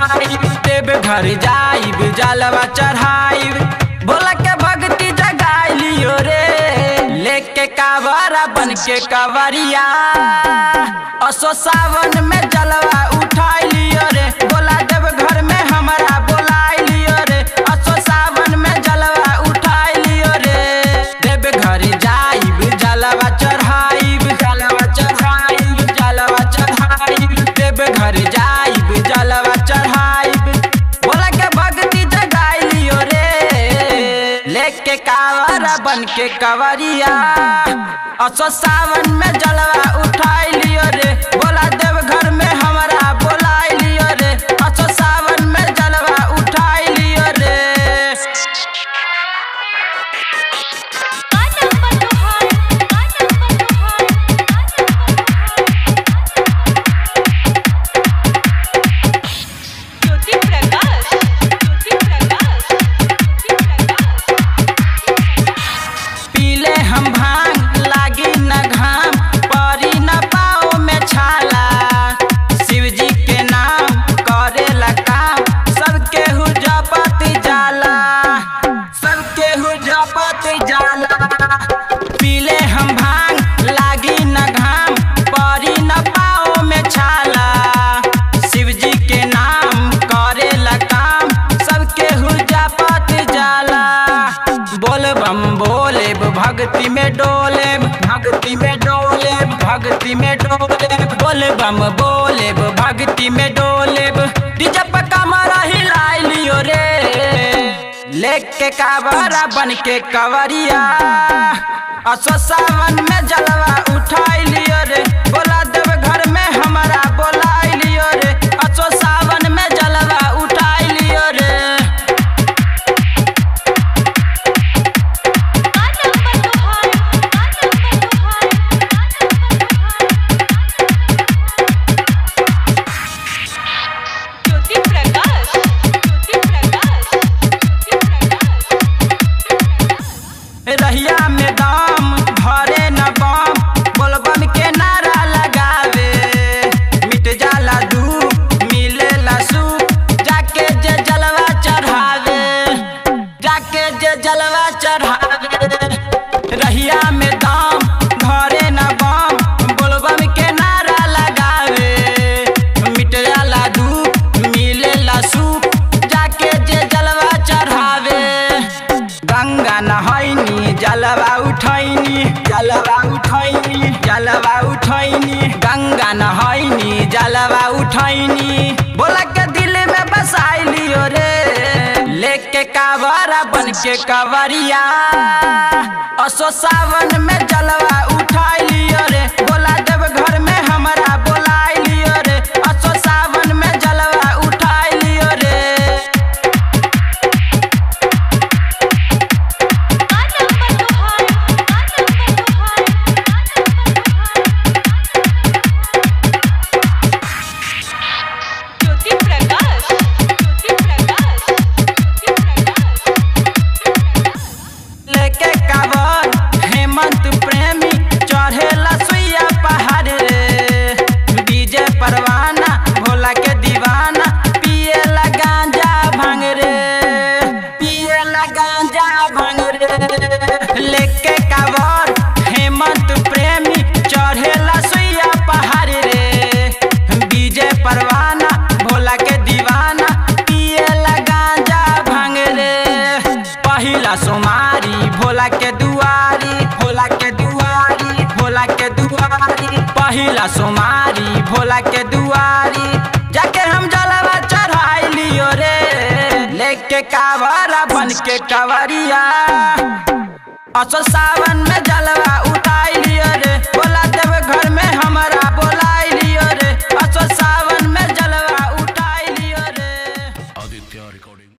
चढ़ाइब देव घर जाइब जलवा चढ़ाइब भोला के भक्ति जगाई लियो रे लेके कावरा बन के कवरिया असो सावन में जलवा उठाई लियो रे बोला देव घर में हमारा बोलाई लियो रे असो सावन में जलवा उठाई लियो रे देव घर जाइब जलवा चढ़ाइब जलवा चढ़ाइब जलवा चढ़ाइब देव घर जाइब जलवा चढ़ाइब बोला के भक्ति जगाई लियो रे लेके कावरा बन के कवरिया असो सावन में जलवा उठाई लियो रे बोला देव घर में हमारा बोलाई लियो रे असो सावन में जलवा उठाई लियो रे गाना बदहार गाना बदहार ज्योति प्रकाश ज्योति प्रकाश ज्योति प्रकाश पीले हम भांग लागी न घाम परी न पाओ में छाला शिव जी के नाम करेला काम सबके हु जपति जाला सबके हु जपति जाला पीले हम भांग लागी न घाम परी न पाओ में छाला शिव जी के नाम करेला काम सबके हु जपति जाला बोल बम बोले भक्ति में डोले भक्ति में डोले भक्ति में डोले बोल बम बोले भक्ति में डोले डीजे पे कमरा हिलाई लियो रे लेके कावरा बन के कवरिया असो सावन में जलवा उठाई लियो रे बोला देव घर में हमारा बोलाई लियो रे असो सावन में जलवा उठाई लियो रे गाना बदहार गाना बदहार ज्योति प्रकाश ज्योति प्रकाश ज्योति प्रकाश रहिया में दाम भरे न बम बोलबम के नारा लगावे मिट जाला दुख मिलेला सुख जाके जे जलवा चढ़ावे जाके जे जलवा चढ़ावे रहिया में दाम भरे न बम बोलबम के नारा लगावे मिट जाला दुख मिलेला सुख जाके जे जलवा चढ़ावे गंगा नहैनी जलवा उठैनी जलवा उठैनी जलवा उठैनी गंगा नहैनी जलवा उठैनी बोला के दिल में बसाई लियो रे लेके कावरा बन के कवरिया असो सावन में जलवा उठाई लियो रे बोला देव घर में हमारा बोलाई लियो रे असो सावन में जलवा उठाई लियो रे गाना बदहार गाना बदहार ज्योति प्रकाश ज्योति प्रकाश ज्योति प्रकाश लेके कावर हेमंत प्रेमी चढ़ेला सुइया पहाड़ रे डीजे परवाना भोला के दीवाना पिएला गांजा भांग रे पिएला गांजा भांग रे लेके कावर हेमंत प्रेमी चढ़ेला सुइया पहाड़ रे डीजे परवाना भोला के दीवाना पिएला गांजा भांग रे पहिला सोमारी भोला के दुआरी भोला के दुआरी भोला के दुआरी पहिला सोमारी भोला के दुआरी जाके हम जलवा चढ़ाई लियो रे लेके कावरा बन के कवरिया असो सावन में जलवा उठाई लियो रे बोला देव घर में हमारा बोलाई लियो रे असो सावन में जलवा उठाई लियो रे आदित्य रिकॉर्डिंग